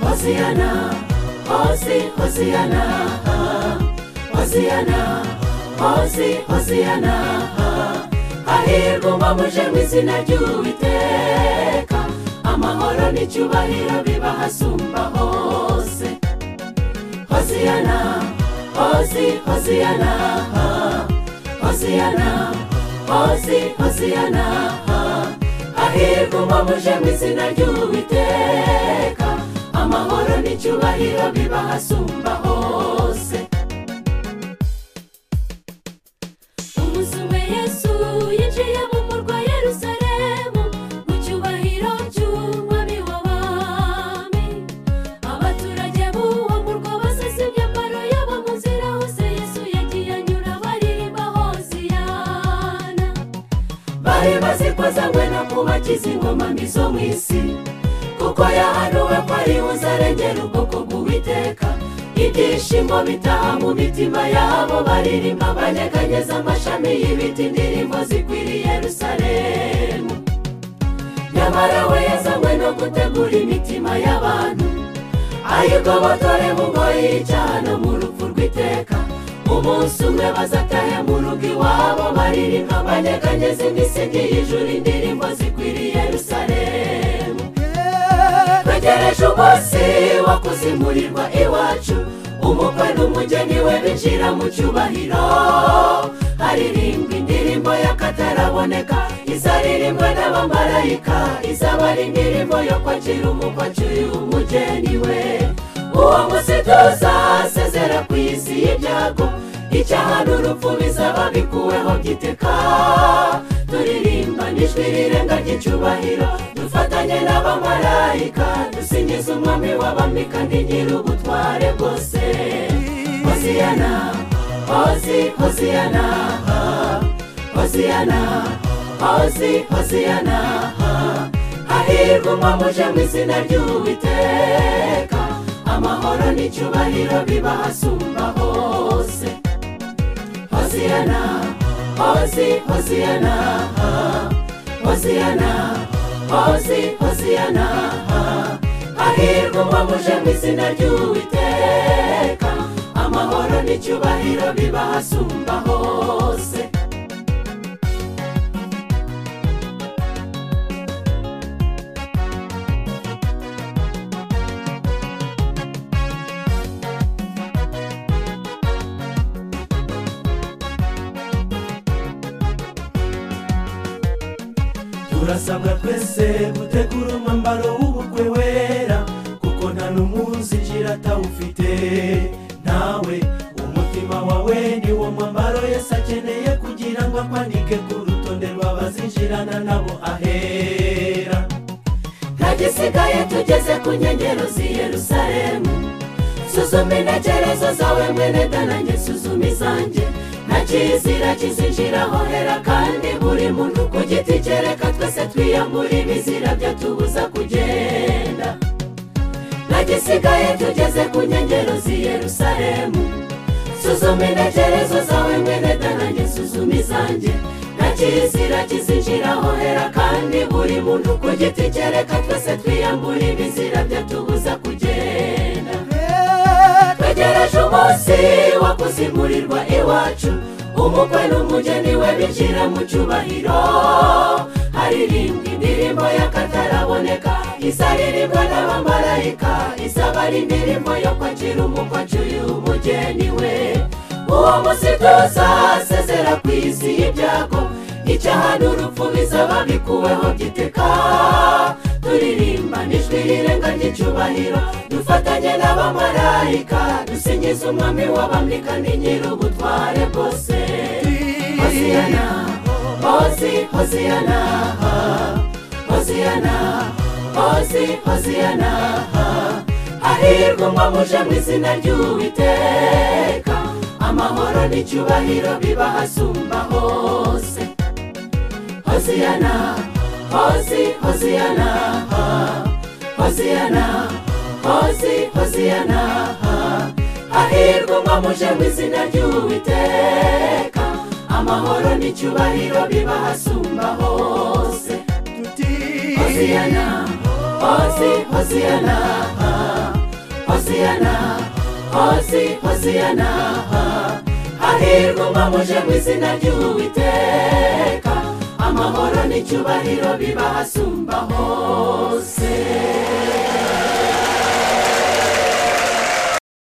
Hosiana, Hosi, Hosiana, Hosiana, Hosi, Hosiana. Hahirwa uba muje mu izina ry'Uwiteka, amahoro n'icyubahiro bibahasumba hose. Hosiana, Hosi, Hosiana, Hosiana, Hosi, Hosiana. Hahirwa uba muje mu izina ry'Uwiteka, amahoro n'icyubahiro bibahasumba hose. Umuzume Yesu yinjiye mu murwa Yerusalemu mu cyubahiro cy'umwami w'abami. Abaturage b'uwo murwa basize imyambaro yabo mu nzira hose Yesu yagiye anyura baririmba Hoziyana. bari bazikozanywe no kubakiza ingoma mbi zo mu isi kuko yahanuwe ko ari uzarengera ubwoko bw'uwiteka ibyishimo bitaha mu mitima yabo baririmba banyeganyeza amashami y'ibiti indirimbo zikwiriye yerusalemu nyamara we yazanywe no gutegura imitima y'abantu ayigobotore mu ngoyi y'icyaha no mu rupfu rw'iteka umunsi umwe bazatahe mu rugo iwabo baririmba banyeganyeza imisingi y'ijuru indirimbo zikwiriye yerusalemu twegereje umunsi wo kuzimurirwa iwacu umukwe n'umugeni we binjira mu cyubahiro haririmbwa indirimbo y'akataraboneka izaririmbwe n'abamarayika izaba ari indirimbo yo kwakira umukwe acyuye umugeni we uwo munsi tuzasezera ku isi y'ibyago icyaha n'urupfu bizaba bikuweho by'iteka turirimba n'ijwi rirenga ry'icyubahiro dufatanye n'abamarayika dusingiza umwami w'abami kandi nyir'ubutware bwose hoziyana hozi hoziyana hoziyana hozi hoziyana hahirwa umwamuje mu izina ry'uwiteka amahoro n'icyubahiro bibahasumba hose hoziyana hozi hoziyana hoziyana hozi hoziyana hahirwa umwamuje mu izina ry'uwiteka amahoro n'icyubahiro bibahasumba hose turasabwa twese gutegura umwambaro w'ubukwe wera kuko nta n'umunsi ngira atawufite nawe umutima wawe ni wo mwambaro yesi akeneye kugira ngo akwandike ku rutonde rw'abazinjirana nabo ahera nta gisigaye tugeze ku nkengero z'i yerusalemu suzuma intekerezo zawe mwene danange suzuma izanjye nta kizira kizinjiraho hera kandi buri muntu ku giti cye reka twese twiyambure ibizira byatubuza kugenda nta gisigaye tugeze ku nkengero z'i yerusalemu suzuma intekerezo zawe mwene danange suzuma izanjye nta kizira kizinjiraho hera kandi buri muntu ku giti cye reka twese twiyambure ibizira byatubuza kugenda twegereje umunsi wo kuzimurirwa iwacu umukwe n'umugeni we binjira mu cyubahiro haririmbwa indirimbo y'akataraboneka izaririmbwa n'abamarayika izaba ari indirimbo yo kwakira umukwe acyuye umugeni we uwo munsi tuzasezera ku isi y'ibyago icyaha n'urupfu bizaba bikuweho by'iteka turirimba n'ijwi rirenga ry'icyubahiro dufatanye n'abamarayika dusingiza umwami w'abami kandi nyir'ubutware bwose hoziyana hozi hoziyana hoziyana hozi hoziyana hahirwa umwamuje mu izina ry'uwiteka amahoro n'icyubahiro bibahasumba hose hoziyana hozi hoziyana hoziyana hozi hoziyana hahirwa umwamuje mu izina ry'uwiteka amahoro n'icyubahiro bibahasumba hose hoziyana hozi hoziyana hoziyana hozi hoziyana hahirwa umamuje mu izina ry'uwiteka amahoro n'icyubahiro biba hasumba hose